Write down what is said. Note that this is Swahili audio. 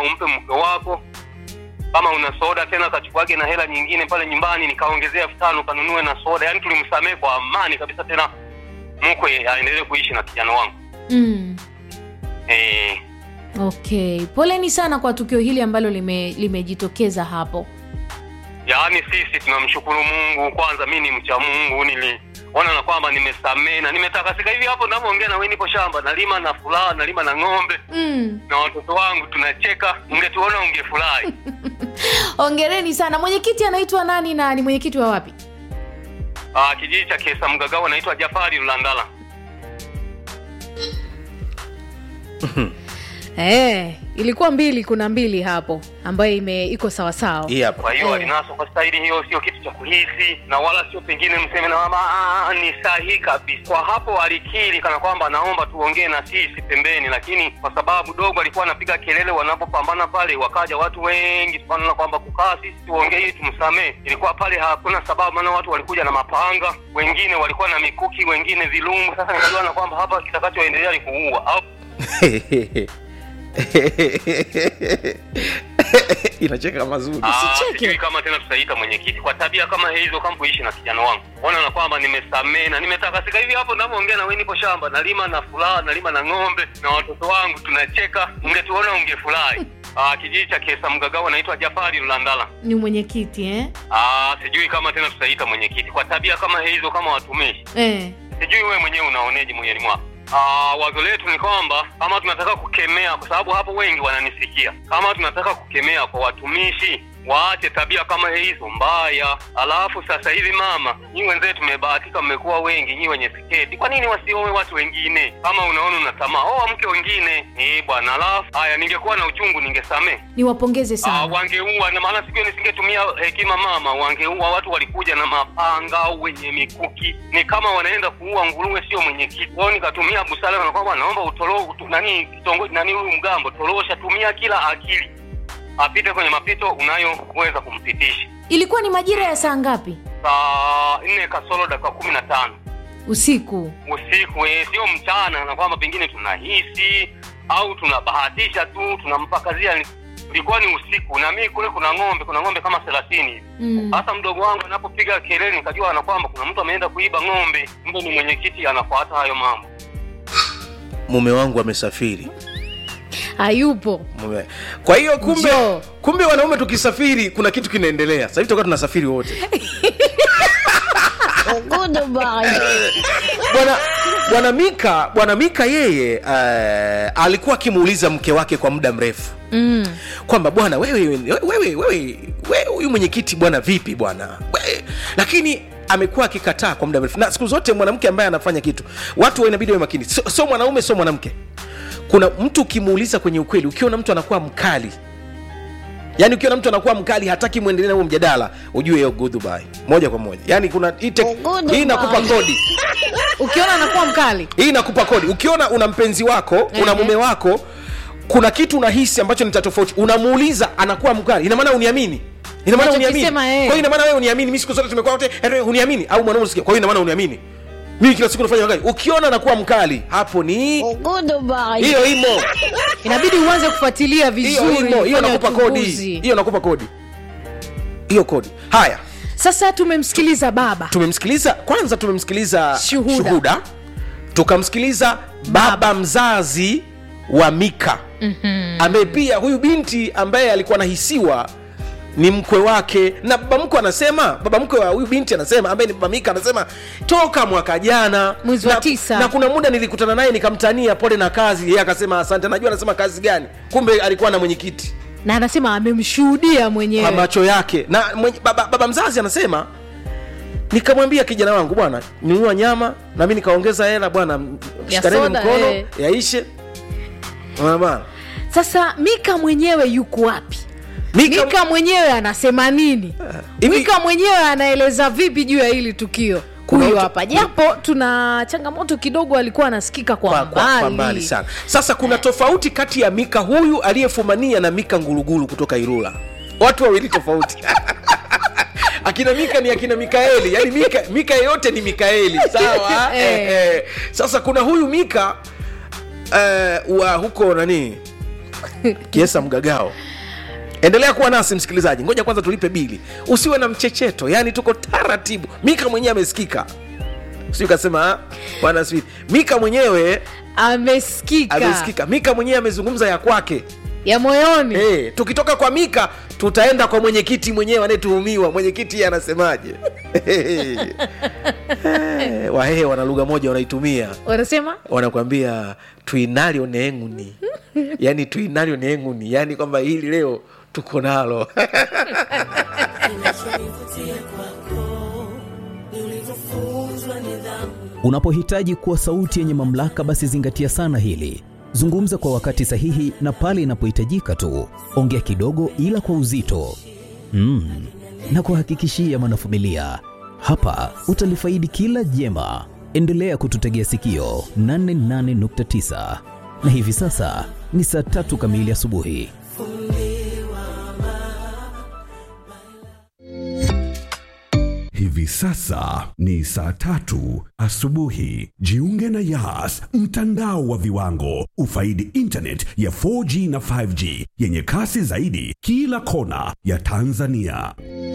umpe mke wako kama una soda tena kachukuage na hela nyingine pale nyumbani nikaongezea elfu tano kanunue na soda yaani tulimsamehe kwa amani kabisa tena mkwe aendelee kuishi na kijana wangu mm. eh, okay poleni sana kwa tukio hili ambalo lime- limejitokeza hapo yaani sisi tunamshukuru mungu kwanza mi ni mcha mungu niliona na kwamba nimesamehe na nimetakasika hivi hapo navyoongea na we nipo shamba nalima na furaha nalima na ng'ombe mm. na watoto wangu tunacheka ungetuona ungefurahi ongereni sana mwenyekiti anaitwa nani na ni mwenyekiti wa wapi Ah, kijiji cha kesa mgagao anaitwa jafari lulandala Eh, ilikuwa mbili kuna mbili hapo ambayo ime iko sawasawa hii hapa kwa hiyo Eh. alinaswa kwa staili hiyo sio kitu cha kuhisi na wala sio pengine mseme na mama "Ah, ni sahihi kabisa kwa hapo alikiri kana kwamba anaomba tuongee na sisi pembeni lakini kwa sababu dogo alikuwa anapiga kelele wanapopambana pale wakaja watu wengi tukaona kwamba kukaa sisi tuongee ili tumsamee ilikuwa pale hakuna sababu maana watu walikuja na mapanga wengine walikuwa na mikuki wengine vilungu sasa nikajua na kwamba hapa kitakachoendelea ni kuua au inacheka mazuri Ah, Usicheke. sijui kama tena tutaita mwenyekiti kwa tabia kama hizo kampoishi na kijana wangu ona na kwamba nimesamee na nimetakasika hivi hapo navyoongea na we nipo shamba nalima na furaha nalima na ng'ombe na watoto wangu tunacheka ungetuona ungefurahi Ah, kijiji cha kesa mgagao anaitwa jafari lulandala ni mwenyekiti eh? Ah, sijui kama tena tutaita mwenyekiti kwa tabia kama hizo kama watumishi Eh. sijui wewe mwenyewe unaoneje moyoni mwako Ah, wazo letu ni kwamba kama tunataka kukemea kwa sababu hapo wengi wananisikia kama tunataka kukemea kwa watumishi waache tabia kama hizo mbaya alafu sasa hivi mama nyi wenzetu tumebahatika mmekuwa wengi nyi wenye siketi kwa nini wasioe watu wengine kama unaona una tamaa oa mke wengine eh bwana alafu haya ningekuwa na uchungu ningesamee niwapongeze Ah, sana wangeua na maana siku hiyo nisingetumia hekima mama wangeua watu walikuja na mapanga au wenye mikuki ni kama wanaenda kuua nguruwe sio mwenyekiti kwao nikatumia busara na kwamba naomba utoro utu, nani kitongoji nani huyu mgambo torosha tumia kila akili apite kwenye mapito unayoweza kumpitisha ilikuwa ni majira ya saa ngapi saa nne kasoro dakika kumi na tano usiku usiku eh, sio mchana na kwamba pengine tunahisi au tunabahatisha tu tunampakazia ilikuwa ni usiku na mimi kule kuna ng'ombe kuna ng'ombe kama thelathini hivi mm. hasa mdogo wangu anapopiga kelele nikajua na kwamba kuna mtu ameenda kuiba ng'ombe mbe ni mwenyekiti anafuata hayo mambo mume wangu amesafiri hayupo Mume- kwa hiyo kumbe Njoo. kumbe wanaume tukisafiri kuna kitu kinaendelea sasa hivi tutakuwa tunasafiri wote bwana bwana mika bwana mika yeye uh, alikuwa akimuuliza mke wake kwa muda mrefu mm. kwamba bwana wewe wewe wewe wewe wewe, huyu mwenyekiti bwana vipi bwana We- lakini amekuwa akikataa kwa muda mrefu na siku zote mwanamke ambaye anafanya kitu watu inabidi wawe makini sio so mwanaume sio mwanamke kuna mtu ukimuuliza kwenye ukweli ukiona mtu anakuwa mkali yaani ukiona mtu anakuwa mkali hataki mwendelee na huo mjadala ujue hiyo goodbye moja kwa moja yaani kuna hii tek- hii inakupa kodi ukiona anakuwa mkali hii inakupa kodi ukiona una mpenzi wako una Ehe. mume wako kuna kitu unahisi ambacho ni cha tofauti unamuuliza anakuwa mkali ina maana uniamini ina maana uniamini Unachokisema, kwa eh. hiyo ina maana wewe uniamini mimi siku zote tumekuwa wote eh, uniamini au mwanaume unasikia kwa hiyo ina maana uniamini mimi kila siku nafanya makali ukiona anakuwa mkali hapo ni hiyo imo inabidi uanze kufuatilia hiyo vizuri imo hiyo fanya nakupa kodi uchunguzi. hiyo nakupa kodi hiyo kodi haya sasa tumemsikiliza baba tumemsikiliza kwanza tumemsikiliza Shuhuda. shuhuda tukamsikiliza baba, Baba. mzazi wa mika mm-hmm. ambaye pia huyu binti ambaye alikuwa anahisiwa ni mkwe wake na baba mkwe anasema baba mkwe wa huyu binti anasema ambaye ni baba mika anasema toka mwaka jana Mwezi wa na, tisa. na kuna muda nilikutana naye nikamtania pole na kazi yeye akasema asante najua anasema kazi gani kumbe alikuwa na mwenyekiti na anasema amemshuhudia kwa mwenyewe macho yake na mwenye, baba, baba mzazi anasema nikamwambia kijana wangu bwana nunua nyama na mi nikaongeza hela bwana shikaneni soda, mkono eh. yaishe Unaona bwana sasa mika mwenyewe yuko wapi Mika- mika mwenyewe anasema nini hivi- mika mwenyewe anaeleza vipi juu ya hili tukio Kuna huyu mtu- hapa japo tuna changamoto kidogo alikuwa anasikika kwa, kwa, kwa, kwa mbali mbali sana sasa kuna tofauti kati ya mika huyu aliyefumania na mika ngulugulu kutoka irula watu wawili tofauti akina mika ni akina mikaeli yani mika, mika yeyote ni mikaeli sawa Eh. eh, eh. sasa kuna huyu mika eh, wa huko nani kiesa mgagao endelea kuwa nasi msikilizaji ngoja kwanza tulipe bili usiwe na mchecheto yaani tuko taratibu mika mwenyewe amesikika si ukasema "Ah, bwana sijui." mika mwenyewe amesikika amesikika mika mwenyewe amezungumza ya kwake ya moyoni hey, tukitoka kwa mika tutaenda kwa mwenyekiti mwenyewe anayetuhumiwa mwenyekiti yeye anasemaje hey, wahehe wana lugha moja wanaitumia wanasema wanakwambia tuinalyo neenguni yaani tuinalyo neenguni yaani kwamba hili leo tuko nalo Unapohitaji kuwa sauti yenye mamlaka, basi zingatia sana hili. Zungumza kwa wakati sahihi na pale inapohitajika tu. Ongea kidogo, ila kwa uzito. Mm. Na kuhakikishia mwanafamilia, hapa utalifaidi kila jema. Endelea kututegea sikio 88.9 na hivi sasa ni saa tatu kamili asubuhi. Hivi sasa ni saa tatu asubuhi. Jiunge na Yas, mtandao wa viwango. Ufaidi internet ya 4G na 5G yenye kasi zaidi kila kona ya Tanzania.